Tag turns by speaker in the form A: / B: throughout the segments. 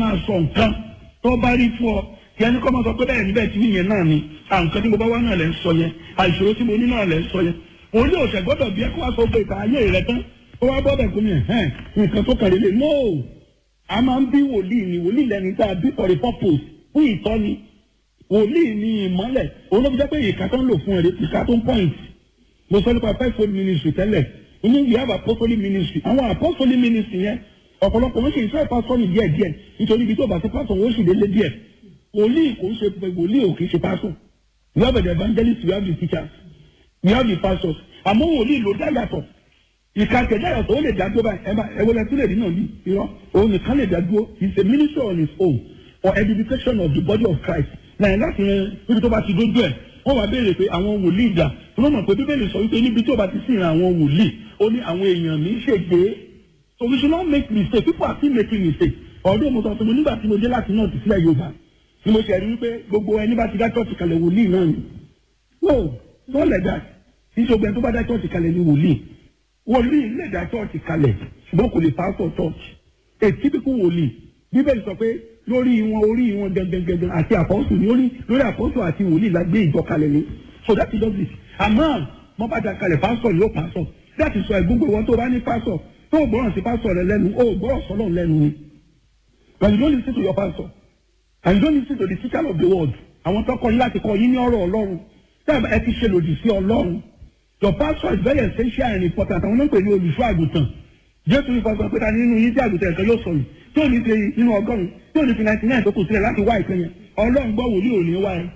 A: máa sọ nǹkan tó bá rí fún ọ kí ẹni kọ́ máa sọ pé bẹ́ẹ̀ níbẹ̀ tí nìyẹn náà ni à nǹkan tí mo bá wá náà lẹ́ ń sọ yẹn àìṣòro tí mo ní náà lẹ́ ń sọ yẹn òun ní òṣè gbọ́dọ̀ bí ẹ kó wá sọ pé ìta ayé rẹ tán ó wá bọ́ bẹ̀ kó ní ẹ̀hẹ́n nǹkan tó kàn lélẹ̀ no a máa ń bí wòlíì ni wòlíì lẹni tá a bí for a purpose fún ìtọ́ni wòlíì ni ìmọ́lẹ̀ òun ló fi jẹ́ pé ìka tó ń lò fún ẹ̀rẹ́ ìka tó ń point mo sọ nípa fivefold ministry tẹ́lẹ̀ inú we have apostolic ministry àwọn apostolic ministry yẹn ọ̀pọ̀lọpọ̀ wọ́n sì ń fẹ́ pásítọ̀nì díẹ̀ díẹ̀ nítorí ibi tó bá ti pásítọ̀ wọ́n sì délé díẹ̀ wòlíì kò ń ṣe wòlíì ò kì í ṣe pásítọ̀ we have the evangelists we have the teachers we have the pastors àmọ́ wòlíì ló dá yàtọ̀ ìka kẹjá yàtọ̀ ó lè dá dúró báyìí ẹ bá ẹ wọlé tún lè rí náà bí irọ́ òun nìkan lè dá dúró he is a minister on his own for edification of the body of Christ lẹ́yìn láti rẹ níbi tó bá ti dójú ẹ̀ wọ́n wá béèrè pé àwọn wòlíì dà wọ́n mọ̀ pé bíbélì sọ wípé níbi tí ó bá ti sìn àwọn wòlíì ó ní àwọn èèyàn ní ṣègbè so we should not make mistake people are still making mistake ọdún mo sọ fún mi nígbà tí mo dé láti náà ti sílẹ̀ Yorùbá ni mo ṣe rí wípé gbogbo ẹni bá ti dá church kalẹ̀ wòlíì náà ni no don't like that ìṣògbẹ́ tó bá dá church kalẹ̀ ni wòlíì wòlíì lè dá church kalẹ̀ ṣùgbọ́n kò lè pastor church a typical wòlíì bíbélì sọ pé lórí wọn orí wọn gẹgẹgẹgẹ àti àpọ́sù ní orí lórí àpọ́sù àti wòlíì la gbé ìjọ kalẹ̀ ni so that is just it àmọ́ mo bá da kalẹ̀ pastor yóò pastor that is why gbogbo wọn tó bá ní pastor tó o gbọ́ràn sí pastor rẹ lẹ́nu o gbọ́ràn sọ́lọ́ lẹ́nu ni but you don't listen to your pastor and you don't listen to the teacher of the world àwọn tó kọ́ yín láti kọ́ yín ní ọ̀rọ̀ ọlọ́run tẹ́lẹ̀ ẹ ti ṣe lòdì sí ọlọ́run your pastor is very essential and important àwọn náà ń pè ní olùṣọ́ àgùntàn jésù ní fọsọ pé ta nínú yín tí àgùntàn ẹ̀kan yóò sọnù tí ò ní fi nínú ọgọ́rùn tí ò ní fi ninety nine tó kù sílẹ̀ láti wá ìpín yẹn ọlọ́run gbọ́ wòlíì ò ní wá ẹ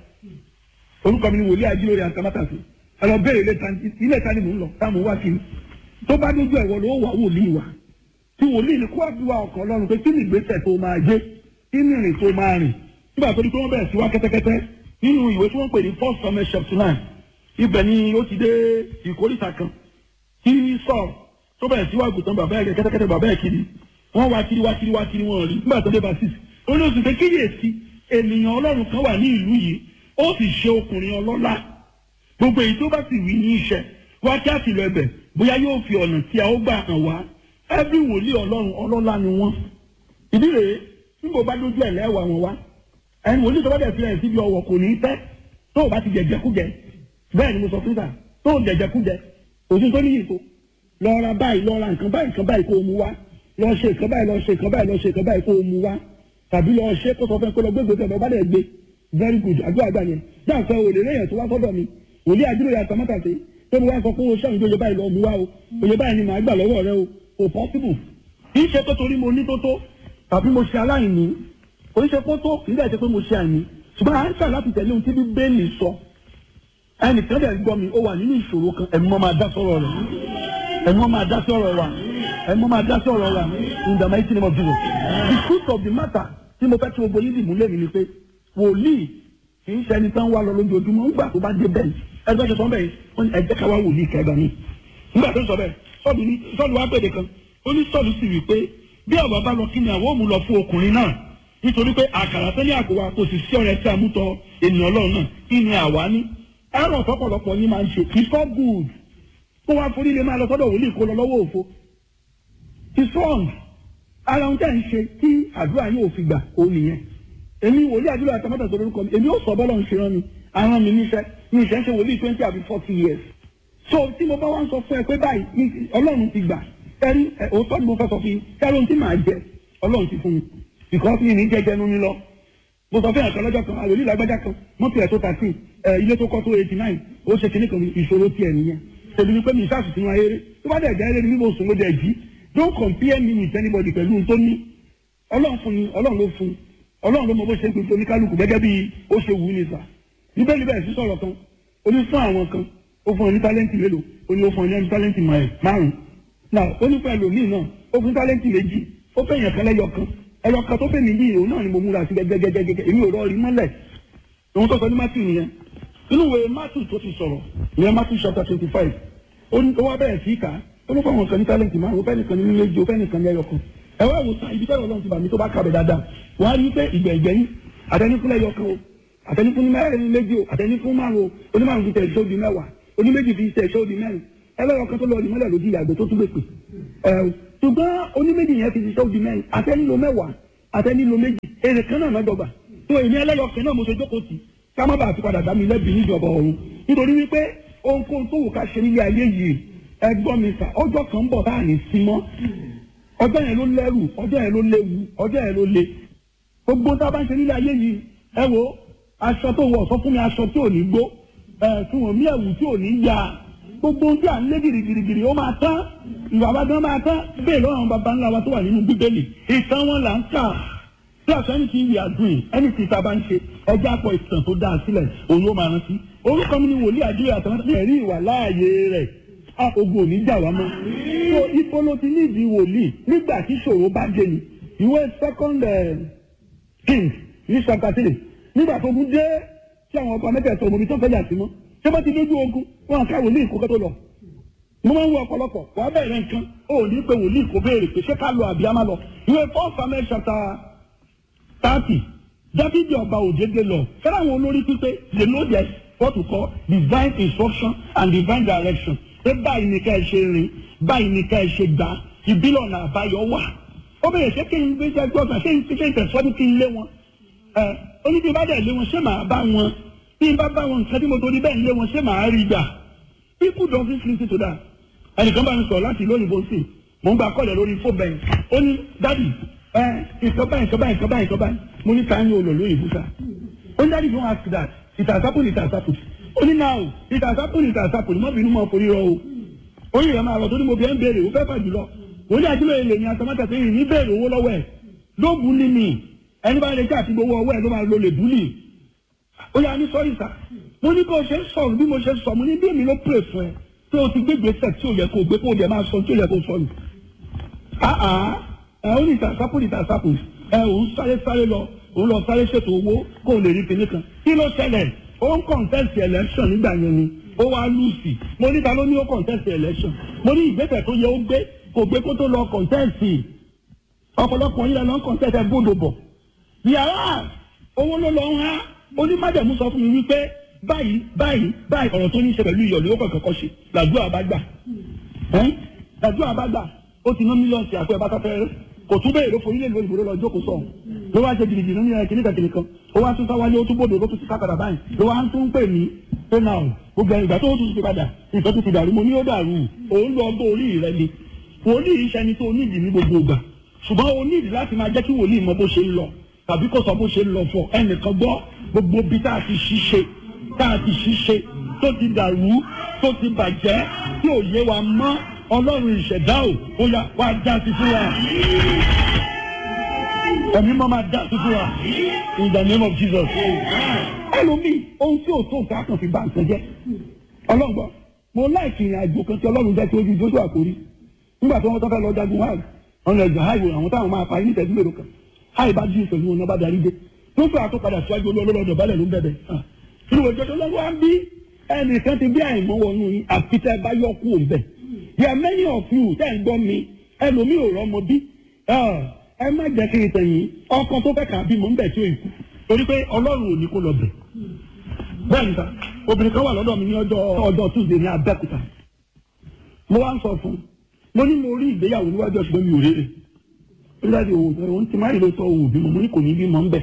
A: orúkọ mi ni wòlíì ajílórí àtàmátàsí ẹ lọ bẹ́ẹ̀ ilé ìta ni mò ń lọ táwọn wá kiri tó bá dójú ẹ̀wọ̀ ló wà wòlíì wa tí wòlíì ni kó àdúrà ọkàn ọlọ́run pé kí ni ìgbésẹ̀ tó máa gbé kí ni ìrìn tó máa rìn nígbà tó di pé wọ́n bẹ̀rẹ̀ sí wá kẹ́tẹ́kẹ́tẹ́ nínú ìwé tí wọ́n pè ní first summer chapter nine ibẹ̀ ni ó ti dé ìkórìtà kan kí sọ̀rọ̀ tó bẹ̀rẹ̀ sí wá gùtàn bàbá ẹ̀ kẹ́tẹ́kẹ́tẹ́ bàbá ẹ̀ kiri wọ́n wá kiri wá kiri wá kiri wọ́n rí nígbà tó dé bá six ó ní oṣù pé kíyèsí ènìyàn ọlọ́run kan wà ní ìlú yìí ó sì ṣe ọkùnrin ọlọ́lá gbogbo èyí tó bá sì wí ní iṣẹ́ wá kí á sì lọ ẹbẹ̀ bóyá yóò fi ọ̀nà tí a ó gbà hàn wá ẹbí wòlíì ọlọ́run ọlọ́lá ni wọ́n ìdí rèé tí mo bá dójú ẹ̀ lẹ́wà wọn wá ẹni wòlíì tó bá dẹ̀ fi ẹ̀ síbi ọwọ́ kò ní í tẹ́ tó o bá ti jẹjẹkújẹ bẹ́ẹ̀ ni mo sọ fún sà tó o jẹjẹkújẹ òsín tó níyì tó lọ ra báyìí lọ ra nǹkan báyìí nǹkan báyìí kó o mú wá lọ ṣe nǹkan báyìí lọ ṣe nǹkan báyìí lọ ṣe nǹkan báyìí kó o mú wá tàbí lọ ṣe kó sọ fẹ́ kó lọ gbégbé tẹ̀ bọ́ bá dẹ̀ gbé very good àdúrà àgbà yẹn dáǹfẹ́ òlè lẹ́yìn tó wá sọ́dọ̀ mi òlé àdúrà yà tàmátà sí tó mo wá sọ pé o ṣàǹgbé oyè báyìí lọ mú wá o oyè báyìí ni màá gbà lọ́wọ́ rẹ o kò possible kì í ṣe pé torí mo ní tó tó tàbí mo ṣe aláìní kò í ṣe pé tó kì í dẹ̀ ṣe pé mo ṣe àìní ṣùgbọ́n à ń ṣà láti tẹ̀lé ohun tí bíbélì sọ ẹnìkan dẹ̀ gbọ́ mi ó wà nínú ìṣòro kan ẹ̀mí wọn máa dá sọ̀rọ̀ rẹ̀ ẹ̀mí wọn máa dá sọ̀rọ̀ wa ẹ̀mí wọn máa dá sọ̀rọ̀ wa in the mighty name of Jesus the truth of the matter tí mo fẹ́ tí mo gbóyún dìbò lẹ́nu ni pé wòlíì kì í ṣẹni tán wá lọ lójoojúmọ́ ńgbà tó bá dé bẹ́ẹ̀ ẹgbẹ́ ṣe sọ bẹ́ẹ̀ ó ní ẹjẹ́ ká wá wòlíì kẹgbà mi nígbà tó sọ bẹ́ẹ̀ sọ́ọ̀lù ní sọ́ọ̀lù wá pèdè kan ó ní sọ́ọ̀lù sì wí pé bí ọ̀bà bá lọ kí ni àwọn òun lọ fún ọkùnrin náà nítorí pé àkàrà tẹ́lẹ̀ àgọ́ wa kò sì sí ọ̀rẹ́ tí a mú tọ ènìyàn ọlọ́run náà kí ni àwa ní ẹ̀rọ ọ̀pọ̀lọpọ̀ yín máa ń ṣe it's not good kó wá forí lè máa lọ sọ́dọ̀ wòlíì kó lọ lọ́wọ́ òfo it's wrong ara ohun tẹ́ ń ṣe tí àdúrà yóò fi gbà ó nìyẹn èmi wòlíì àdúrà àtàmọ́tà tó lórúkọ mi èmi ó sọ bọ́lọ̀ ń ṣe rán mi àwọn mi níṣẹ́ mi ìṣẹ́ ń ṣe wòlíì twenty àbí forty years so tí mo bá wá ń sọ fún ẹ pé báyìí ọlọ́run ti gbà ẹrí òótọ́ ni mo fẹ́ sọ fún yín kẹ́rọ ohun tí màá jẹ ọlọ́run ti fún mi because mi ní jẹjẹ nu mi lọ mo sọ fún ẹ̀kan lọ́jọ́ kan àwòlí lágbájá kan mọ́tò ẹ̀ tó thirteen ẹ̀ ilé tó kọ́ tó eighty nine ó ṣe kíní kan ìṣòro tiẹ̀ nìyẹn tèmi ni pé mi ìṣàṣù sínú ayé rẹ̀ tó bá dẹ̀ jẹ́ eré ni mo sùn ló dẹ̀ jí don't compare me with anybody pẹ̀lú ohun tó ní ọlọ́run fún ni ọlọ́run ló fún ọlọ́run ló mọ bó ṣe ń gbèsè oníkálukú gẹ́gẹ́ bí ó ṣe wù ú ní sà níbẹ̀ níbẹ̀ sí sọ̀rọ̀ kan ó ní fún àwọn kan ó fún ọ ní tálẹ́ǹtì mélòó ó ní ó fún ọ ní tálẹ́ǹtì márùn-ún náà ó ní fún ẹlòmíì náà ó fún tálẹ́ǹtì méjì ó fẹ́ yàn kan lẹ́yọ kan ẹyọ kan tó fẹ́ mi yìí òun náà ni mo múra sí gẹ́gẹ́gẹ́gẹ́ èmi ò rọrí mọ́lẹ̀ òun tó sọ ní Matthew nìyẹn inú ìwé Matthew tó ti sọ̀rọ̀ ìyẹn Matthew chapter twenty five ó ní ó wá bẹ̀rẹ̀ sí ìka ó ní fún àwọn kan ní tálẹ́ǹtì márùn-ún ó fẹ́ nìkan ní méjì ó fẹ́ nìkan ní ẹyọ kan ẹ wá wò sàn ibi tẹ́lẹ̀ ọlọ́run ti bà mí tó bá kàbẹ̀ dáadáa wọ́n á rí pé ìgbẹ̀ ìgbẹ̀yìn àtẹnifún lẹ́yọ kan o àtẹnifún ní mẹ́rin méjì o àtẹnifún márùn o onímárùn fi tẹ̀ ẹ̀ṣọ́ di mẹ́wàá oníméjì fi tẹ̀ ẹ̀ṣọ́ di mẹ́rin ẹlẹ́yọ kan tó lọ ní mọ́lẹ̀ lójú ìyàgbẹ́ tó tún gbèpè ẹ̀ ṣùgbọ́n oníméjì yẹn fi ṣiṣẹ́ di mẹ́rin àtẹnilo mẹ́wàá àtẹnílo méjì èrè kan náà lọ́jọ́ gbà tó èmi ẹlẹ́yọkẹ́ náà mo ṣe jókòó tì ká má bàa ti padà dá mi lẹ́bi níjọba ọ̀run nítorí wípé ohunkóhun tó wù ká ṣe nílé ayé yìí ẹgbọ́n mi sà ọjọ́ kan ń bọ̀ tá à ní sí mọ́ ọjọ́ yẹn ló lẹ́rù ọjọ́ yẹn ló léwu ọjọ́ yẹn ló le gbogbo tá a bá ń ṣe nílé ayé yìí ẹ wo aṣọ tó wọ̀ sọ fún mi aṣọ tí ò ní gbó ẹ fún wọn mí ẹ̀wù tí ò ní ya gbogbo ohun tí à ń lé girigirigiri ó máa tán ìwà bá dán máa tán bẹ́ẹ̀ lọ́wọ́ àwọn baba ńlá wa tó wà nínú bíbélì ìtàn wọn là ń kà tí àṣọ ẹni tí ń yà dùn yìí ẹni tí ìta bá ń ṣe ẹjẹ́ àpọ̀ ìtàn tó dáa sílẹ̀ òun ló máa rántí orúkọ mi ni wòlíì àdúrà àtàwọn ẹ̀rí ìwà láàyè rẹ̀ a ogun òní jà wá mọ́ so ibo ló ti nídìí wòlíì nígbà tí ṣòro bá dé ni ìwé second king ní chapter three nígbà tó ogun dé tí àwọn ọba mẹ́tẹ̀ẹ̀sọ òmòbí tó fẹ́ jà sí mọ́ tí wọ́n ti dójú ogun wọn ká wòlíì kó kẹ́tọ́ lọ mo máa ń wo ọ̀pọ̀lọpọ̀ wà á bẹ̀rẹ̀ nǹkan ó ní pé wòlíì kò béèrè pé ṣé ká lọ àbí á má lọ ìwé four samuel chapter thirty dábìdì ọba òjèdè lọ fẹ́ràn àwọn olórí pípé they know their what we call divine instruction and divine direction pé báyìí ni ká ẹ ṣe rìn báyìí ni ká ẹ ṣe gbà ìbílọ̀ ọ̀nà àbáyọ wà ó bẹ̀rẹ̀ ṣé kí n gbé jẹ́ gbọ́dọ̀ ṣé n ṣe ń tẹ̀síwájú kí n lé wọn ẹ ó ní bí n bá dẹ̀ lé wọn ṣé màá bá wọn bí n bá bá wọn nǹkan tí mo torí bẹ́ẹ̀ lé wọn ṣé màá rí gbà people don't fit listen to that ẹnìkan bá mi sọ̀rọ̀ láti ìlú òyìnbó sí mò ń gba kọ́lẹ̀ lórí fóònù bẹ́ẹ̀ ó ní dádì ẹ nǹkan báyìí nǹkan báyìí nǹkan báyìí nǹkan báyìí mo ní ká ní olùlú òyìnbó sá ó ní dádì don't ask that it has happened it has happened ó ní now it has happened it has happened mọ́ bínú mọ́ forí rọ o oyin rẹ̀ máa rọ̀ tó ní mo bí ẹ́ ń béèrè ó fẹ́ fà jùlọ òun ní àdúrà èlé ní àtọmọ́tà tó yìí ní béèrè owó lọ́wọ́ ẹ̀ ló bú ní mi ẹni bá lè jẹ́ àti gbowó ọwọ́ ẹ̀ ló máa lo lè bú ní. ó yà ní sọ́rí sà mo ní bó ṣe ń sọ̀rọ̀ bí mo ṣe ń sọ mo ní bí èmi ló pè fún ẹ pé o ti gbé gbèsè tí ò yẹ kó gbé kó o dẹ̀ máa sọ tí ò yẹ kó sọ nù. àà ẹ ó ní ìtàsápò ní ìtàsápò ẹ òun sáré sáré lọ òun lọ sáré ṣètò owó kó o lè rí kinní kan kí ló ṣẹlẹ̀ ó ń contest election nígbà yẹn ni ó wá lùsì mo ní ta ló ní ó contest election mo ní ìgbésẹ̀ tó yẹ ó gbé kò gbé kó tó lọ contest ọ̀pọ̀lọpọ̀ yìí lọ ń contest ẹ̀ gbọ́dọ̀ bọ̀ yàrá owó ló lọ ń há onímọ̀jẹ̀mú sọ fún mi wípé báyìí báyìí báyìí ọ̀rọ̀ tó ní í ṣe pẹ̀lú iyọ̀ ló kọ̀ọ̀kan kọ́ ṣe làdúrà bá gbà làdúrà bá gbà ó ti ná mílíọ̀nù sí àpò ẹ̀ bá fẹ́ rẹ́ kò tún bẹ́ẹ̀ ló forí lè lo ìbò lọ jókòó sọ̀ ló wá ṣe gidigidi ní ẹ̀ kìnnìkan kìnnìkan ó wá tún sáwálé ó tún bòdò ló tún ti kápadà báyìí ló wá ń tún pè mí pé náà gbogbo ìgbà tó tún ti padà nǹkan tó ti dàrú mo ní ó dàrú òun lọ bó orí rẹ ni wòlíì iṣẹ́ ni tó nídìí ní gbogbo ìgbà ṣùgbọ́n o nídìí láti máa jẹ́ kí wòlíì mọ bó ṣe ń lọ tàbí kó sọ bó ṣe ń lọ fọ ẹnìkan gbọ́ gbogbo bí tá a ti ṣiṣẹ́ tá a ti ṣiṣẹ́ tó ti dàrú tó ti bàjẹ́ tí ò yé wa mọ́ ọlọ́run ìṣẹ̀dá ò ó yá wá já sí fún wa ẹ̀mí mọ́ máa já sí fún wa in the name of Jesus ẹlòmíì ohun tí ò tó nǹkan kan fi bá nǹkan jẹ́ ọlọ́run gbọ́ mo láìkì ìrìn àjò kan tí ọlọ́run jẹ́ tí ojú jójú àkórí nígbà tí wọ́n tọ́ fẹ́ lọ jagun hajj ọ̀nà ẹ̀jọ̀ hajj àwọn táwọn máa parí nítẹ̀jú mélòó kan hajj bá dín ìṣòro wọn náà bá darí dé tó fẹ́ àtúpadà síwájú olólọ́dọ̀ balẹ̀ ló ń bẹ̀bẹ̀ nínú ìjọ tó lọ́wọ́ á bí ẹnìkan ti bí àìmọ́ wọnú yín àfitẹ́ bá yọ kú òun bẹ̀ yà many of you tẹ́ ń gbọ́ mi ẹlòmíì ò rọ́mọ bí ẹ má jẹ́ kí n tẹ̀yìn ọkọ tó fẹ́ kà bímọ ń bẹ̀ tí ó ikú torí pé ọlọ́run ò ní kó lọ bẹ̀ bẹ́ẹ̀ níta obìnrin kan wà lọ́dọ̀ mi ní ọjọ́ ọjọ́ tuesday ní abẹ́òkúta mo wá ń sọ fún un mo ní mo rí ìgbéyàwó níwájú ọ̀ṣun mi ò rere nígbàdí òun òun ti máa rí lóòótọ́ òun ò bímọ mo ní kò ní bímọ ń bẹ̀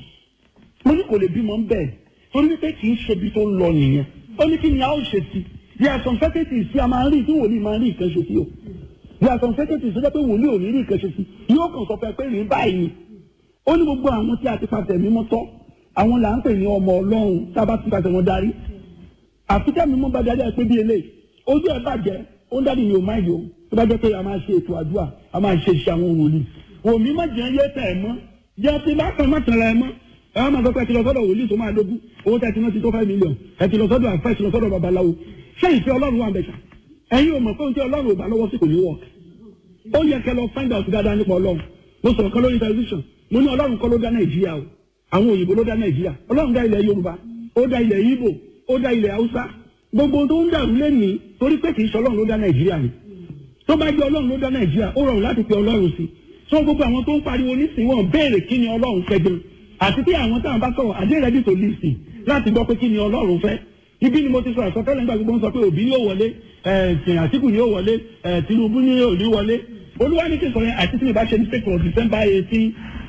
A: mo ní kò lè bímọ ń bẹ̀ torí wípé kì í ṣe ibi tó ń lọ nìyẹn ó ní kí ni a ó ṣe sí bí a sọ̀n fẹ́kẹ̀tì sí a máa ń rí tí wòlíì máa ń rí ìkànṣe sí o bí a sọ̀n fẹ́kẹ̀tì sí pé wòlíì ò ní rí ìkànṣe sí yóò kàn sọ fẹ́ pé rí báyìí ni ó ní gbogbo àwọn tí a ti pàṣẹ mímọ́ tọ́ àwọn là ń pè ní ọmọ ọlọ́run tá a bá ti pàṣẹ wọn darí àfikẹ́ mímọ́ bá darí ẹ pé bí eléyìí ojú ẹ bàjẹ́ ó ń dádì ní o máa yọ tó bá jẹ́ pé a máa ṣe ètò àdúrà a máa ṣe iṣẹ́ àwọn wòlíì òmí má jẹ́ yé tẹ̀ ẹ́ mọ́ jẹ́ tí bá kàn má tẹ̀lé ẹ mọ́ ẹ wá máa sọ pé ẹ ti lọ sọ́dọ̀ wòlíì tó máa dógún owó tẹ̀ tí wọ́n ti tó five million ẹ ti lọ sọ́dọ̀ àfẹ́ ẹ ti lọ sọ́dọ̀ babaláwo ṣé ìfẹ́ ọlọ́run wà bẹ̀ṣà ẹ̀yin ò mọ̀ pé oúnjẹ ọlọ́run ò bá lọ́wọ́ sí kò ní wọ̀ ó yẹ kẹ́ lọ find out dáadáa nípa ọlọ́run mo sọ̀rọ̀ kan lórí television mo ní ọlọ́run kọ́ ló dá nàìjíríà o àwọn òyìnbó ló dá nàìjíríà ọlọ́run dá ilẹ̀ yorùbá ó dá ilẹ̀ ìgbò ó dá ilẹ̀ haúsá gbogbo tó ń dàrú lẹ́nìí torí pé kì í ṣe ọlọ́run ló dá nàìjíríà ni tó bá jẹ́ ọlọ́run ló dá nàìjíríà ó rọrùn láti pe ọlọ́run sí so gbogbo àwọn tó ń pariwo nísìnyí wọn béèrè kí ni ọlọ́run fẹ́ gan àti pé àwọn táwọn bá sọ̀rọ̀ àdé rẹ́dí tó lè sìn láti gbọ́ pé kí ni ọlọ́run fẹ́ ibi ni mo ti sọ àsọtẹ́lẹ̀ nígbà gbogbo ń sọ pé òbí yóò wọlé ẹ̀ẹ́dìn àtìkù yóò wọlé ẹ̀ẹ́ tinubu ni yóò ní wọlé olúwa ní kí n sọ yẹn àti tí mi bá ṣe ní sèkò december eighteen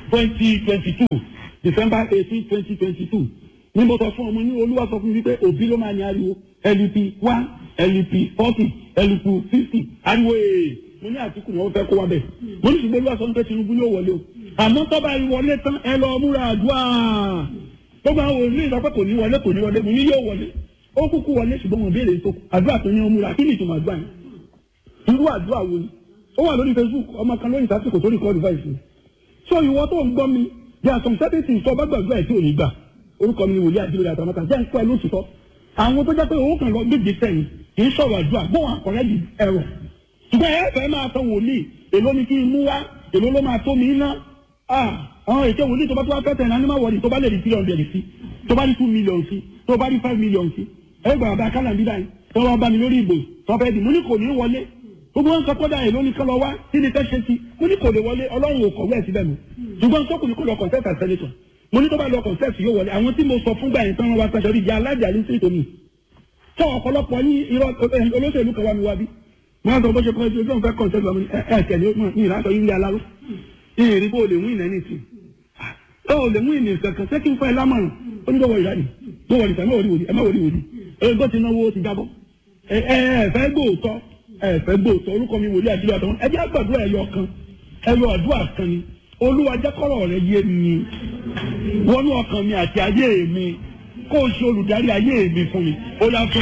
A: twenty twenty two december eighteen twenty twenty two ní mo sọ fún ọmọ ní olúwa sọ fún mi pé òbí ló máa ní ariwo lup one lup forty lup fifty ariwo ee mo ní àtìkù ni wọ́n fẹ́ kó wa bẹ̀ mo ní ṣùgbọ́n olúwa sọ pé tinubu yóò wọlé o àmọ́ tọ́ba wọlé tán ẹ lọ múra àdúrà gbogbo àwọn òní ìsọpẹ́ kò ní wọlé kò ní wọlé mo ní yóò wọlé ó kúkú wọlé ṣùgbọ́n mo béèrè tó àdúrà tó ní ọmú ra kí ni ìtumọ̀ àdúrà yẹn irú àdúrà wo ni ó wà lórí facebook ọmọ kan lórí ìsásìkò tó record voice mi so ìwọ tó ń gbọ́ mi there are some certain things tó bá gbàgbọ́ ẹ̀ tí ò ní gbà orúkọ mi ni wòlíì àdúrà àtàmọ́ta jẹ́ ń pẹ́ lóṣùtọ́ àwọn tó jẹ́ pé owó kan lọ gbèdé sẹ́yìn kì í sọ̀rọ̀ àdúrà gbọ́n àkọ́rẹ́ di ẹ̀rọ ṣùgbọ́n ẹ fẹ́ máa sọ wòlíì èló ni kí n mú wá èló ló máa tó mi ná àwọn èké wòlíì tó bá tó wá fẹ́ tẹ̀ náà ní má wọlé tó bá lè di three hundred sí tó bá di two million sí tó bá di five million sí ẹgbàá bá kálá bí báyìí tó wá bá mi lórí ìbò tó fẹ́ di mo ní kò ní wọlé gbogbo wọn sọ kọ́dà èló ní kán lọ wá kí ni fẹ́ ṣe sí mo ní kò lè wọlé ọlọ́run ò kọ̀wé ẹ̀ síbẹ̀ mi ṣùgbọ́n sọ́kùnrin kò lọ contest as senator mo ní tó bá lọ contest yóò wọlé àwọn tí mo sọ fúngbà yẹn tán wọn wá sàṣọ ìjà alájà ní sí tòmí sọ ọ̀pọ̀lọpọ̀ ní irọ́ olóṣèlú kan wá mi wá bí mo á sọ bó ṣe kọ́ ẹjọ́ ìjọba fẹ́ contest lọ ẹ ẹ tẹ̀lé ní ìlàsọ yìí aláró ìrìn bó lè mú ìnà ní ìsìn ó lè mú ìnà kankan ṣé kí n fẹ́ lámọ̀ràn ó ní bọ́wọ́ ìdáni bọ́wọ́ ìdáni ẹ má wòlí wòlí ẹ má wòlí wòlí ẹ gbọ́ ti náwó ti jábọ́ ẹ ẹ fẹ́ gbóòótọ́ ẹ fẹ́ gbóòótọ́ orúkọ mi wòlíì àdúrà tó ẹ jẹ́ àgbàdúrà ẹ̀yọ kan ẹ̀yọ àdúrà kan ni olúwa jẹ́ kọ́rọ̀ rẹ yé mi wọnú ọkàn mi àti ayé mi kó o ṣe olùdarí ayé mi fún mi ó yà fún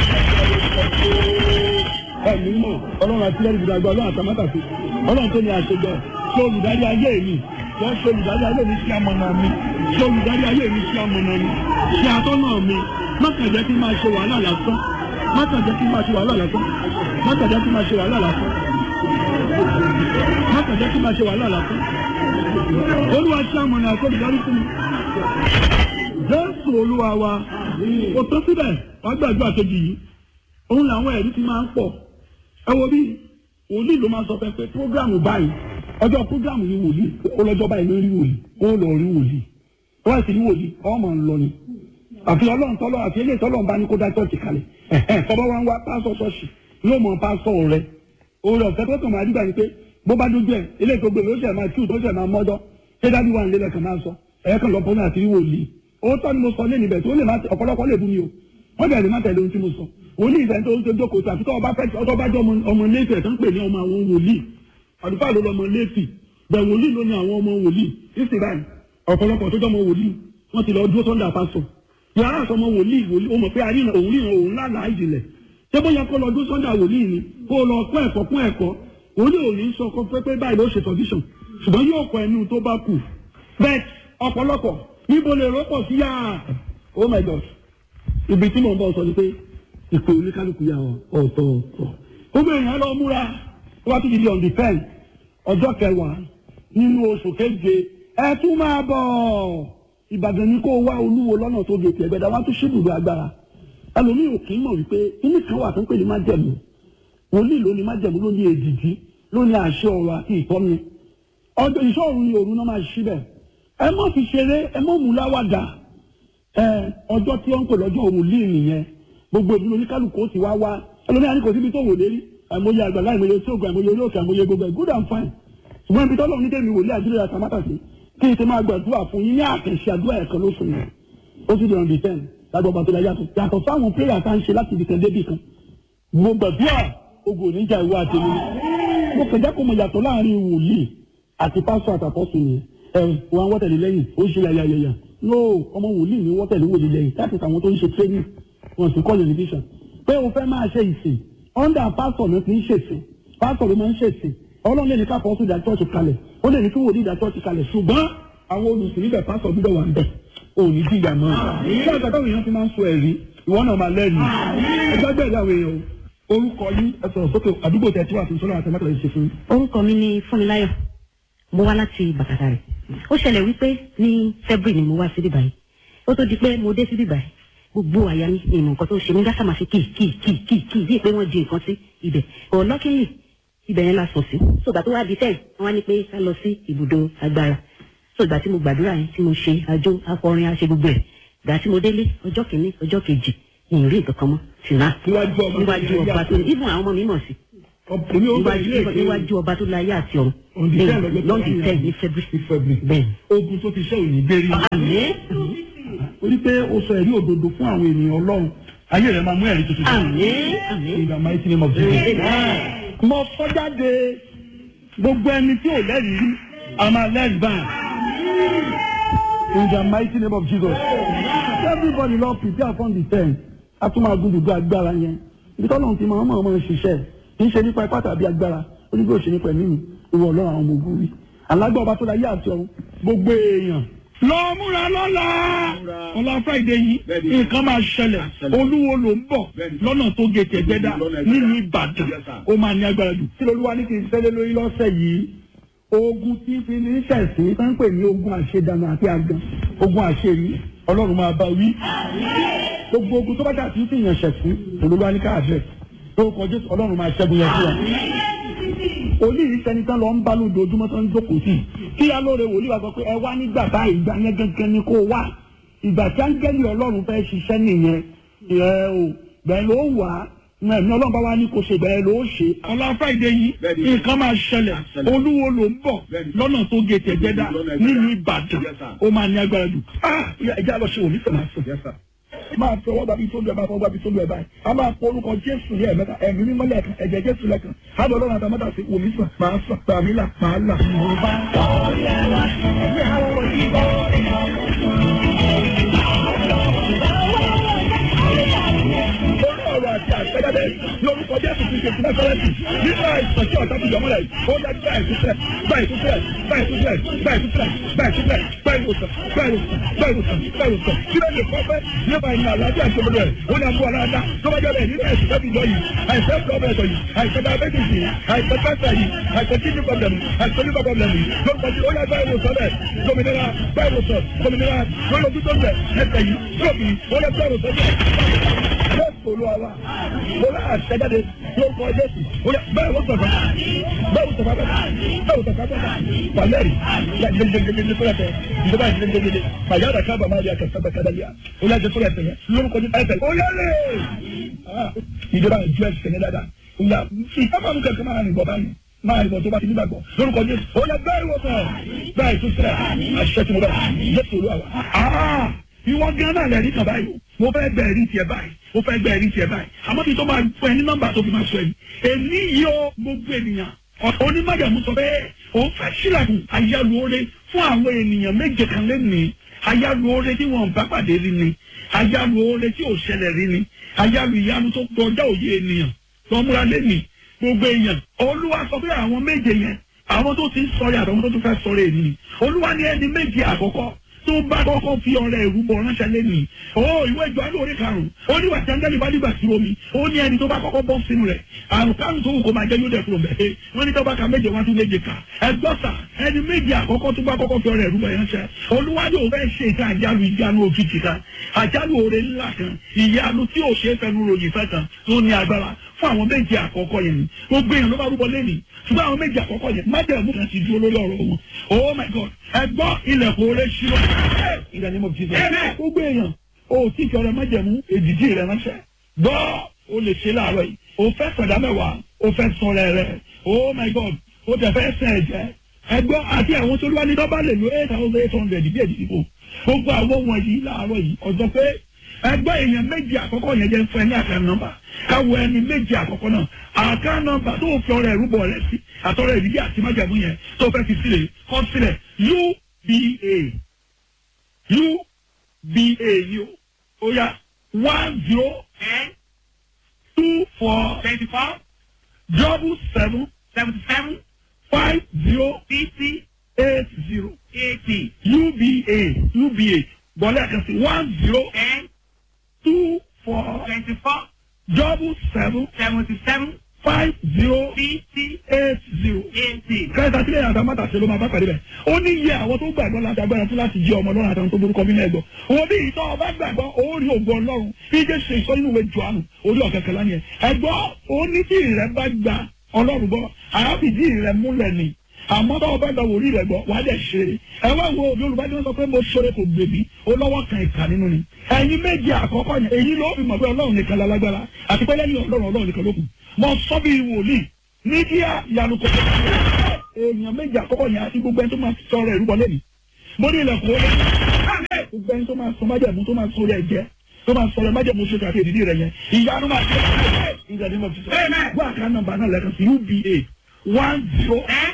A: ẹ̀mí mọ̀ ọlọ́run àti lẹ́rìí gbàgbọ́ ọlọ́run àtàmátàsí ọlọ́run tó ní àṣejọ ṣe olùdarí ayé mi wọ́n ṣe olùdarí ayé mi sí amọ̀nà mi ṣe olùdarí ayé mi sí amọ̀nà mi ṣe atọ́nà mi má kàn jẹ́ kí n máa ṣe wàhálà lásán má kàn jẹ́ kí n máa ṣe wàhálà lásán má kàn jẹ́ kí n máa ṣe wàhálà lásán má kàn jẹ́ kí n máa ṣe wàhálà lásán olúwa ṣe amọ̀nà àti olùdarí fún mi jésù olúwa wa kò tó síbẹ̀ wàá gbàgbọ́ àkejì yìí òun làwọn ẹ̀rí ti máa ń pọ̀ ẹ wo bí wòlíì ló máa sọ pé pé prógrámù báyìí ọjọ́ prógrámù ni wòlíì ó lọ́jọ́ báyìí ló rí wòlíì ó lọ rí wòlíì ó wá sí rí wòlíì ọmọ ń lọ ni àfi ọlọ́run tọ́lọ́ àfi eléyìí tọ́lọ́run bá ní kó dá chọ́ọ̀chì kalẹ̀ ẹ̀hẹ́n tọ́ba wa ń wá pásọ̀ ṣọ́ọ̀ṣì yóò mọ pásọ̀ rẹ oore ọ̀fẹ́ tó kàn máa rí báyìí pé bó bá dójú ẹ̀ eléyìí tó gbé ló ṣẹ̀ máa kíw tó ṣẹ̀ máa mọ́jọ́ ṣé dájú wà nílẹ̀ kan máa sọ ẹ̀yẹ́ kan lọ́pọ̀ náà àti rí wòlíì òótọ́ ni mo sọ lé níbẹ̀ tó lè má ọ̀pọ̀lọpọ̀ lè bú mi o wọ́n bẹ̀rẹ̀ má tẹ̀lé ohun tí mo sọ wòlíì ìfẹ́ tó ń tó jókòó tó àfi tó ọba fẹ́ ọtọ́ bá jẹ́ ọmọ lẹ́fì ẹ̀ tó ń pè ní ọmọ àwọn wòlíì àdúgbò ló lọmọ lẹ́fì bẹ̀ wòlíì ló ní àwọn ọmọ wòlíì ìsìn báyìí ọ̀pọ̀lọpọ̀ tó jọmọ wòlíì wọ́n ti lọ dúró sọ́ndà pásọ̀ yàrá àsọmọ wòlíì wòlíì ó mọ̀ pé àríyàn òun ríran òun lálàá ìjìnlẹ̀ ṣé bóyá kó lọ dúró sọ́ndà wòlíì ni kó lọ kọ́ ẹ̀kọ́ kún ẹ̀kọ́ wòlíì ò ní sọ kó pé pé báyìí ló ṣe sọ̀díṣàn ṣùgbọ́n yóò kọ ẹnu tó bá kù bẹ́ẹ̀ ọ̀pọ̀lọpọ̀ níbo lè rọ́pọ̀ sí yàrá oh my god ibi tí mò ń bọ̀ sọ ni pé ìpè oníkálukú yà ọ̀tọ̀ọ̀tọ̀ gbogbo èèyàn lọ múra wá tó ti di on the ten ọjọ́ kẹwàá nínú oṣù keje ẹ tún máa bọ̀ ìbàdàn ni kó wá olúwo lọ́nà tó gé tiẹ̀ gbẹ̀dá wá tó ṣíbùdó agbára ẹlòmíì ò kì í mọ̀ wípé kíní kan wà tó ń pè ní májẹ̀mú wòlíì ló ní májẹ̀mú ló ní èdìdí ló ní àṣẹ ọ̀rọ̀ àti ìtọ́ni ọjọ́ ìṣọ́ọ̀rù ni òru náà máa ṣí bẹ̀ ẹ má fi ṣeré ẹ má mú láwàdà ẹ ọjọ́ tí wọ́n ń pè lọ́jọ́ wòlíì nìyẹn gbogbo ìlú oníkálukú ó ti wá wá ẹlòmíà ní kò síbi tó wò lérí àìmọye àgbàlá àìmọye tí ògùn àìmọye orí òkè àìmọye gbogbo ẹ̀ good and fine ṣùgbọ́n ibi tọ́lọ́ ní tèmi wòlíì àdúrà àtàmátà sí kí n ti máa gbàdúrà fún yín ní àkànṣe àdúrà ẹ̀kan lóṣù yẹn ó sì di on the ten lágbó ọba tó la yàtọ̀ yàtọ̀ fáwọn prayer tá à ń ṣe láti ibìkan débì kan mo gbàdúrà ogun oníjà ìwé àtẹnu mo kẹjá kó mo yàtọ̀ láàrin wòlíì àti pásọ àtàkọ́sùn yẹn ẹ wọn wọ́tẹ̀lẹ̀ lẹ́yìn ó ṣe yàyàyàyà no ọmọ wòlíì ni wọ́tẹ̀lẹ̀ wòlíì lẹ́yìn láti àwọn tó ń ṣe training wọn sì kọ́ television pé o fẹ́ máa ṣe ìsìn under pastor ló ti ń ṣèsìn pastor ló máa ń ṣèsìn ọlọ́run lè ní ká fọ́ọ́sù ìdá church kalẹ̀ ó lè ní kí wòlíì ìdá church kalẹ̀ ṣùgbọ́n àwọn olùsìn níbẹ̀ pastor gbúdọ̀ wà níbẹ̀ òní jìyà mọ́ ṣé àgbà táwọn èèyàn ti máa ń sọ ẹ̀rí ìwọ náà máa lẹ́rìí ẹgbẹ́ bẹ́ẹ̀ láwọn èèyàn orúkọ yín ẹ sọ̀rọ̀ sókè àdúgbò tẹ̀ tí wà fún sọ́nà àtẹ̀mẹ́tẹ̀ yìí ṣe fún yín.
B: orúkọ mi ni fúnmiláyọ̀ mo wá láti bàkàtà rẹ̀ ó ṣẹlẹ̀ wípé ní february ni mo wá sí bíbáyìí ó tó di pé mo dé sí bíbáyìí gbogbo àyà mi ìmọ̀ nǹkan tó ṣe mí gásà máa ṣe kì kì kì kì kì bíi pé wọ́n di nǹkan sí ibẹ̀ ọ̀lọ́kìnyìn ibẹ̀ yẹn la sùn sí sọgbà tó wá di tẹ̀ wọ́n wá ní pé ká lọ sí ibùdó agbára sọgbà tí mo gbàdúrà yẹn tí mo ṣe àjò akọrin àṣẹ gbogbo ẹ̀ gbà tí mo délé ọjọ́ kìíní ọjọ́ kejì ìrìn nǹkan kan mọ́ ṣùgbọ́n
A: níwájú ọba
B: níwájú ọba tó ní ibùn àwọn ọmọ mi mọ̀ sí
A: ọ̀pọ̀lọpọ̀ ó bẹ̀rẹ̀ ilé
B: níwájú
A: ìké
B: níwájú ọba tó láyé àti ọ̀run
A: On the ten lọ́jọ́ tó
B: lọ́ọ̀dì
A: wáyé.
B: ten ní february
A: ní February.
B: bẹ́ẹ̀
A: ogun tó ti ṣe òní gbérí.
B: àmín
A: orí pé o sọ ẹ̀rí òdodo fún àwọn ènìyàn ọlọ́run ayé rẹ̀ máa mú ẹ̀rí tuntun.
B: àmín àmín
A: in the mighty name of Jesus.
B: Amen.
A: mo sọ jáde gbogbo ẹni tí ò lẹ́rìí rí a máa lẹ́rìí báyìí. in the mighty name of Jesus. everybody lọ prepare for the ten a tún máa gbúdúgbò agbára yẹn ibi tọ́lọ́run ti máa ń máa ṣiṣẹ́ kì í ṣe nípa ipá tàbí agbára ó ní bí ó ṣe nípa ẹ̀mí mi ìwọ ọlọ́run àwọn ọmọ ogun rí alágbá ọba tó la yé àti ọ̀run gbogbo èèyàn. lọ múra lọ́la ọlá friday yìí nǹkan máa ṣẹlẹ̀ olúwo ló ń bọ̀ lọ́nà tó gé tẹ̀gbẹ́dá nínú ìbàdàn ó máa ní agbára jù. kí lolúwa ní kí n ṣẹlẹ̀ lórí lọ́sẹ̀ yìí ogun tí fi ní sẹ̀sìn tó ń pè ní ogun àṣedànù àti àgàn ogun àṣeyí ọlọ́run máa bá wí. gbogbo ogun tó bá dà sí fi yàn ṣẹ̀sìn olúwa ní káàdẹ̀ lórúkọ jésù ọlọ́run máa ṣẹ́gun yẹn fún wa wòlíì sẹni tán lọ ń bá lójoojúmọ́ tó ń jókòó sí i kí alóore wòlíì wa sọ pé ẹ wá nígbà báyìí ìgbà yẹn gangan ni kó wá ìgbà tí áńgẹ́lì ọlọ́run fẹ́ ṣiṣẹ́ nìyẹn ẹ o bẹ́ẹ̀ ló wà á ẹ̀mí ọlọ́run bá wá ní kó ṣe bẹ́ẹ̀ ló ṣe. ọlá friday yìí nǹkan máa ṣẹlẹ̀ olúwo ló ń bọ̀ lọ́nà tó gé tẹ̀gbẹ́dá nínú ìbàdàn ó máa ní agbára jù. ẹ jẹ́ àlọ́ ṣe òní sọ̀rọ̀ àṣọ máa fi ọwọ́ gbàbí tó lu ẹ̀ máa fọwọ́ gbàbí tó lu ẹ̀ báyìí a máa pọ orúkọ jésù ní ẹ̀mẹ́ta ẹ̀mí mímọ́ lẹ́ẹ̀kan ẹ̀jẹ̀ jésù lẹ́ẹ̀kan ábọ̀ ọlọ́run àtàmọ́tà sí wòmí sàn máa sàn gbàmí là máa là. Orí ọ̀rọ̀ àti àṣẹjáde lórúkọ Jésù ti ṣe ìpínlẹ̀ Fẹ́rẹ́ǹtì nínú àìsàn tí ọ̀tá ti yọmọ́lẹ̀ yìí. Ó dá gbá ìtúsílẹ̀, gbá ìtúsílẹ̀, gbá ìtúsílẹ̀, gbá ìtúsílẹ̀, gbá ìtúsílẹ̀, gbá ìwòsàn, gbá ìwòsàn, gbá ìwòsàn, gbá ìwòsàn. Kí ló lè kọ́ pé nípa ìrìn àlàáfíà ìṣòro rẹ̀? Ó ní àbúrò aláàdá tó bá jẹ́bẹ̀ nínú àìsàn tó ti yọ yìí. Àìsàn pọ́blẹ̀tọ̀ yìí, àìsàn diabetes yìí, àìsàn cancer yìí, àìsàn kidney problem yìí, àìsàn liver problem yìí. Lórúkọ tí ó yá gbá ìwòsàn rẹ̀. Gómìnira gbá ìwòsàn, gómìnira lórí ojú tó ń bẹ̀ ẹsẹ̀ yìí, lóbi, ó yá gbá ìwòsàn rẹ̀ jésù olúwa mo náà ṣẹjáde lórúkọ jésù bẹ́ẹ̀ wọ́n sọ̀fà bẹ́ẹ̀ wọ́n sọ̀fà bẹ́ẹ̀ bẹ́ẹ̀ wọ́n sọ̀fà bẹ́ẹ̀ pàlẹ́rì gbẹgbẹgbẹgbẹ fúlẹ̀tẹ̀ ìjọba ìgbẹgbẹgbẹ pàyà àdàkà bàmá àdìyà kẹsàn-án kẹdàlíà olùyàjẹ fúlẹ̀tẹ̀ yẹn lórúkọ jésù ẹsẹ̀ oyèrè ìjọba ìjọ ẹsẹ̀ yẹn dáadáa ìyá ìkápá mi kẹ̀kẹ́ máa rìn bọ̀ báyìí máa rìn bọ̀ tó bá ti nígbàgbọ́ lórúkọ jésù oyè bẹ́ẹ̀ wọ́n sọ̀ bẹ́ẹ̀ tó sílẹ̀ àṣẹ tí mo bẹ̀ jésù olúwa ìwọ gan náà lẹ́rìí kan báyìí mo fẹ́ gbẹ ẹ̀rí tiẹ̀ báyìí mo fẹ́ gbẹ ẹ̀rí tiẹ̀ báyìí àmọ́ kí n tó máa fún ẹ ní nọ́mbà tó fi máa sọ yìí èmi yóò gbogbo ènìyàn onímọ̀jàmú sọ pé òun fẹ́ sílẹ̀kùn ayálùore fún àwọn ènìyàn méje kan lẹ́nìí ayálùore tí wọ́n bá pàdé rí ni ayálùore tí ò ṣẹlẹ̀ rí ni ayálù ìyanu tó kọjá òye ènìyàn lọ́múra lẹ́nìí gbogbo èèyàn olúwa sọ pé àwọn méje yẹn àwọn tó ti ń sọ yàtọ̀ àwọn tó tún fẹ́ sọ rẹ̀ ni olúwa ní ẹni méje àkọ́kọ́ tó bá kọ́kọ́ fi ọrẹ ìrúbọ ránṣẹ́ lẹ́nu o ìwé ìjọ alẹ́ orí karùn-ún ó ní wàtí angẹ́lì bá dìgbà sí omi ó ní ẹni tó bá kọ́kọ́ bọ́ sínú rẹ̀ àrùn kárùn tó wù kó máa jẹ́ yóò dẹ̀ kúrò mẹ́ wọ́n ní tó bá ka méje wọ́n tún méje kà ẹgbọ́ sà ẹni méje àkọ́kọ́ tó bá kọ́kọ́ fi ọrẹ ìrúbọ ránṣẹ́ olúwájú òun fẹ́ ṣe ìta àjálù ìjánu òkìtì kan àjálù oore ńlá kan ìyanu tí ò ṣe é fẹnu ròyìn fẹ́ kan tó ní agbára fún àwọn méje àkọ́kọ́ yẹn ni gbogbo èèyàn ló bá rúbọ lẹ́nu ṣùgbọ́n àwọn méje àkọ́kọ́ yẹn májèmú kan ti dúró lórí ọ̀rọ̀ wọn oh my god ẹgbọ́ ilẹ̀kùn oore ṣírò ìdánimọ̀ of jesus gbogbo èèyàn o tí kí ọrẹ májèmú èdìdí rẹ ránṣẹ́ gbọ́ o lè ṣe láàárọ̀ yìí o fẹ́ sọ̀dá mẹ́wàá o fẹ́ sọ̀rọ̀ rẹ oh my god o tẹ̀ fẹ́ sẹ̀ ẹ̀jẹ̀ ẹgbọ́ àti àwọn tó lúwa ní dọ́bà lè lo eight thousand eight hundred bí èdìdí kò gbogbo àwọn wọ̀nyí láàárọ̀ yìí ọjọ́ pé ẹgbẹ́ èèyàn méjì àkọ́kọ́ yẹn jẹ́ fún ẹ ní àkàn nọ́mbà káwọ ẹni méjì àkọ́kọ́ náà àkàn nọ́mbà tó fi ọrẹ ìrúbọ rẹ sí àtọrẹ ìdílé àti májàmú yẹn tó fẹ́ fi sílẹ̀ kọ́ sílẹ̀ uba uba ni o ó yá one zero
C: ten
A: two four
C: twenty four
A: double seven
C: seventy seven
A: five zero
C: fifty
A: eight zero
C: eighty
A: uba uba bọ́lá kan sí one zero
C: ten
A: two four
C: twenty four
A: double seven
C: seventy seven
A: five zero
C: fifty
A: eight zero.
C: eighty.
A: kẹta sílẹ̀ yàtọ̀ mọ́tà ṣe ló máa bá pàdé bẹ̀. ó ní iye àwọn tó gbàgbọ́ láti agbára fún láti jẹ́ ọmọ ọlọ́run àtàwọn tó borúkọ mí náà gbọ́. òun bí ìtọ́ ọba gbàgbọ́ ó rí ògo ọlọ́run bí jẹ́ ṣe ìsọ nínú ìwé jọ̀ánù orí ọ̀kẹ́kẹ́ lánìí ẹ̀. ẹ̀gbọ́ ó ní tí ìrẹ́ bá gba ọlọ́run gbọ́ àáfìdí ìrẹ́ múlẹ̀ ni àmọ́ bá ọba gba wòlíì rẹ̀ gbọ́ wàá dẹ̀ ṣe é. ẹ wá wo yorùbá ni wọ́n sọ pé mo ṣoore kò gbèbí ó lọ́wọ́ kan ìkà nínú ni. ẹ̀yin méjì àkọ́kọ́ yẹn èyí ló fi mọ̀ pé ọlọ́run nìkan lálágbára àti pé lẹ́yìn ọlọ́run ọlọ́run nìkan ló kù. mo sọ bí wòlíì mídíà ìyanu kò èèyàn méjì àkọ́kọ́ yẹn àti gbogbo ẹni tó máa sọ̀rọ̀ ẹ̀rú wọlé mi mo ní ilẹ̀kùn ó lé gbogbo ẹni tó máa sọ májẹ̀mú tó máa sọ̀rọ̀ ẹ̀jẹ̀ tó máa sọ̀rọ̀ májẹ̀mú ṣe kàkẹ́ ìdílé rẹ̀ yẹn ìyanu máa ṣe ìgbà ní mo fi sọ gbọ́ àká nọ́mbà náà lẹ́kan sí uba one zero
C: ten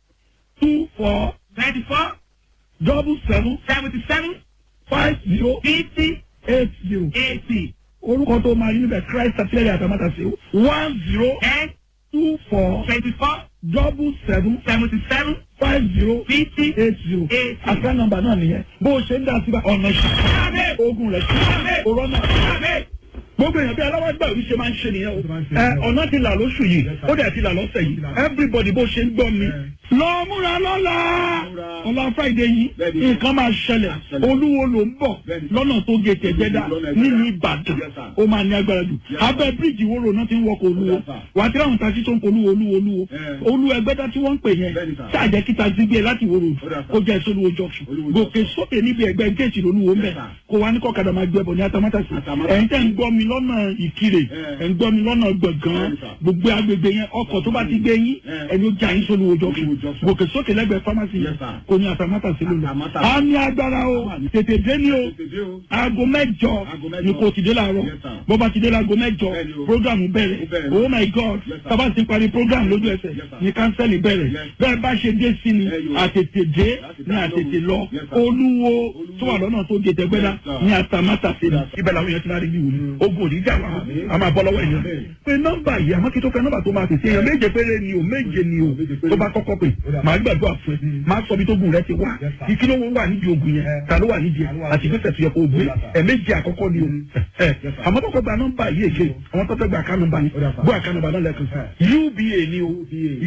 A: two four
C: twenty four
A: double seven
C: seventy seven
A: five zero
C: fifty
A: eight zero
C: eighty
A: orúkọ tó máa rí níbẹ̀ christ àtìlẹ́yìn àtàmátàsí one zero
C: ten
A: two four
C: twenty four
A: double seven
C: seventy seven
A: five zero
C: fifty
A: eight zero
C: eight
A: àká nọ́mbà náà nìyẹn bó o ṣe ń dá síbà ọ̀nà ìṣẹ́ ogun rẹ̀ sí òrọ́ náà gbogbo èèyàn bí aláwọ̀ gbà òbí ṣe máa ń ṣe nìyẹn o ẹ ọ̀nà ti là lóṣù yìí ó dẹ̀ ti là lọ́sẹ̀ yìí everybody bó ṣe ń gbọ́ mi lọ múra lọ́la ọ̀la friday yìí nǹkan máa ṣẹlẹ̀ olúwo ló ń bọ̀ lọ́nà tó gé tẹ̀gbẹ́dá nínú ìbàdàn ó máa ní agbára jù abẹ́ bíríìjì wo ro náà ti ń wọkọ̀ olúwo wà á ti ráhùn taxi tó ń polúwo olúwo olúwo olú ẹgbẹ́dá tí wọ́n ń pè yẹn ṣáàjẹ́ kí taxi gbé láti wo ro kó jẹ́ sólúwo junction gòkè sókè níbi ẹgbẹ́ géètì lolúwo ń bẹ̀ kó wá ní kọ́kadà máa gbẹ́bọ̀ ní atamátàsí ẹ̀ ń tẹ́ ń gbọ́ mi lọ́nà ìkirè ẹ̀ ń gbọ́ mi lọ́nà gbọ̀ngàn gbogbo agbègbè yẹn ọkọ̀ tó bá ti gbé yín ẹni ó já yín sólúwo junction gòkè sókè lẹ́gbẹ̀ẹ́ pharmacy yẹn kò ní atamátàsí lónìí. a ní agbára o tètè dé ní o aago mẹ́jọ ni kò ti dé láàárọ̀ bó bá ti dé láago mẹ́jọ program bẹ̀rẹ̀ oh my god sábà ti parí program lójú ẹsẹ̀ ni kánsẹ́lì bẹ̀rẹ̀ bẹ́ẹ̀ bá ṣe dé sí ni àtètè dé ni àtètè lọ olúwo tó wà lọ́nà tó gé tẹ́gbẹ́dá ni atamátàsí ni ibẹ̀ làwọn èèyàn ti máa rí bí wò ogun òní jà wá a máa bọ́ lọ́wọ́ èèyàn pé nọ́mbà yìí àmọ́ kí tó fẹ́ nọ́mbà tó máa tètè èèyàn méje péré ni o méje ni o tó bá kọ́kọ́ pè máa gbàdúrà fún ẹ máa sọ bí tó gùn rẹ ti wá ìkí ló wà nídìí ogun yẹn ta ló wà nídìí ẹ àti ìgbésẹ̀ tó yẹ kó o gbé ẹ méje àkọ́kọ́ ni o ẹ àmọ́ tó kọ́ gba nọ́mbà yìí èké àwọn tó fẹ́ gba àká nọ́mbà ni gbọ́ àká nọ́mbà náà lẹ́kùn uba ni o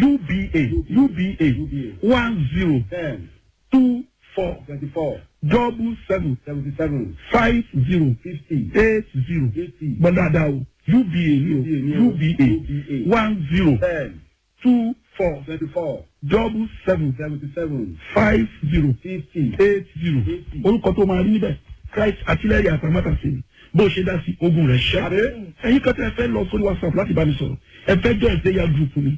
A: uba uba one zero two four
D: twenty-four
A: double seven
D: seventy-seven
A: five zero
D: fifty
A: eight zero
D: eighty
A: gbọ́n dáadáa o uba ni o uba one zero
D: ten
A: two four
D: twenty-four
A: double seven
D: seventy-seven
A: five zero
D: fifty
A: eight zero orúkọ tó máa rí níbẹ̀ christ àtìlẹ́yìn àtàmátàsí ni bó ṣe dá sí ogun rẹ̀ ṣẹ́ ẹ̀yin kan tẹ́ ẹ fẹ́ lọ sórí whatsapp láti bá mi sọ̀rọ̀ ẹ fẹ́ jọ ẹ̀sẹ̀ ya group mi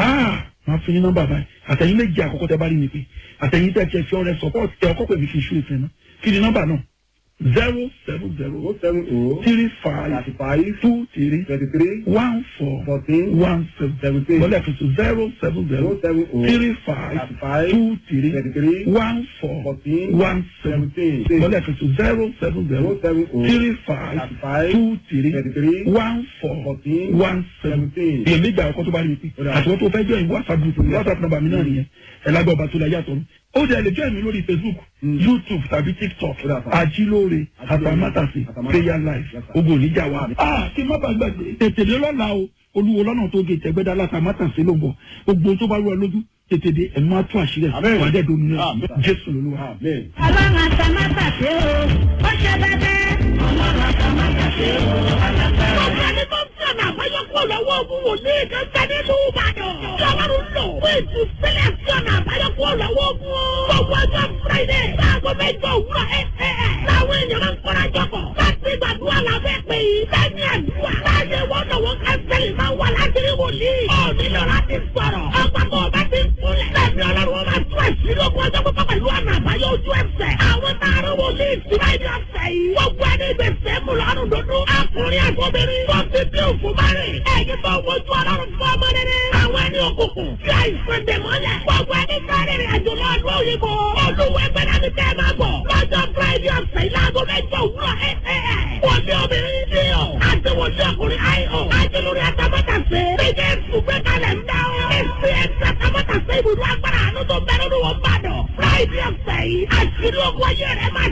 A: máa fún yín nọ́mbà báyìí àtẹ̀yìn méjì àkọ́kọ́ tẹ́ bá rí mi pé àtẹ̀yìn tẹ́ tiẹ̀ fi ọrẹ support ẹ̀ ọkọ́ pè mí fi ṣú ìfẹ́ náà kí ni nọ́mbà náà zero seven zero
D: oh seven oh
A: three five
D: thirty-five
A: two three
D: twenty-three
A: one four
D: fourteen
A: one seven
D: seventeen
A: bọ́lá ẹ̀fẹ̀ zero seven zero
D: oh seven oh
A: three five
D: thirty-five
A: two three
D: twenty-three
A: one four
D: fourteen
A: one seven
D: seventeen
A: bọ́lá ẹ̀fẹ̀ zero seven zero
D: oh seven oh
A: three five
D: thirty-five
A: two three
D: twenty-three
A: one four
D: fourteen
A: one seven
D: seventeen.
A: èyí méjì àkọ́kọ́ tó bá rí mi pé àtiwọ́n tó fẹ́ jọ ìwé whatsapp group mi whatsapp number mi náà nìyẹn ẹ̀ lágbà ọba tó la yàtọ̀ mi ó dẹ̀ lè jọ́ ìmí lórí facebook youtube tàbí tiktok
D: Ó dà fà.
A: ajílóore àtàmátàsí
D: Àtàmátàsí.
A: prayer life
D: Yes, sir.
A: ogun oníjà wa. a kí n má bàa gbàgbé tètè dé lọ́la o olúwo lọ́nà tó gé tẹ̀gbẹ́dá látàmátàsí ló ń bọ̀ gbogbo tó bá rú ẹ lójú tètè dé ẹ̀ máa tún àṣírí ẹ̀
D: Amen.
A: wà á dẹ̀ domi náà
D: Amen.
A: jésù lolúwa.
D: amen.
E: ọlọ́run àtàmátàsé o ó ṣe bẹ́ẹ̀ ọlọ́run àtàmátàsé o alágbára.
F: Ọ̀gá ni tó ń fi ọ̀nà àbáyọ kúrò lọ́wọ́ ogun wòlíì kan bẹ nínú Ìbàdàn. Lọ́wọ́rún lò fún ìtúsílẹ̀ sí ọ̀nà àbáyọ kúrò lọ́wọ́ ogun o. Gbogbo ọjọ́ Friday láago mẹ́jọ òwúrọ̀ ẹ̀ ẹ̀ ẹ̀. Láwọn èèyàn máa ń kọ́ra jọpọ̀. Láti gbàdúrà lábẹ́ pé lẹ́yìn àdúrà. Láyé wọn lọ́wọ́ kánsẹ́lì máa wà láti rí wòlíì. Ó nílò láti sọ̀rọ̀. Ọ̀pọ̀pọ̀ ọba ti ń kúnlẹ̀. Lẹ́mi ọlọ́run wọn máa tú àṣírí ogun ọjọ́ pípọ́ pẹ̀lú ọ̀nà àbáyọ ojú ẹsẹ̀. Àwọn tààrà wòlíì ti máa ní ọ̀sẹ̀ yìí. Gbogbo ẹni gbèsè mú lọ́rùn dúdú. Akùnrin àgbọ̀bìnrin. Tó ti bí òkú bá rìn. Ẹ̀yin tó wojú ọlọ́run fún ọmọ rere. Àwọn ẹni òkùnkùn. Fi àìsàn dèmọ́lẹ̀. Gbogbo ẹni sáré rìn àjò lọ ọdún òyìnbó. Olúwẹ̀ gbẹ́dá ni tẹ́ máa bọ̀. Lọ́jọ́ Friday ọ̀sẹ̀ yìí láago mẹ́jọ òwúrọ̀ ẹ̀ ẹ̀ ẹ̀. Wọ́n ní obìnrin ní ọ̀. Àti wọ́n ní ọkùnrin àìhọ̀. Àti lórí àtàmọ́tàsé. Bíjẹ́ ìfúgbẹ́ kalẹ̀ ń dá ọ́. Èsì ẹ̀sì àtàmọ́tàsé ibùdó agbára àánú tó bẹ̀rẹ̀ ní wọn bá dọ̀. Friday ọ̀sẹ̀ yìí. Àṣírí ogun ayé rẹ̀ máa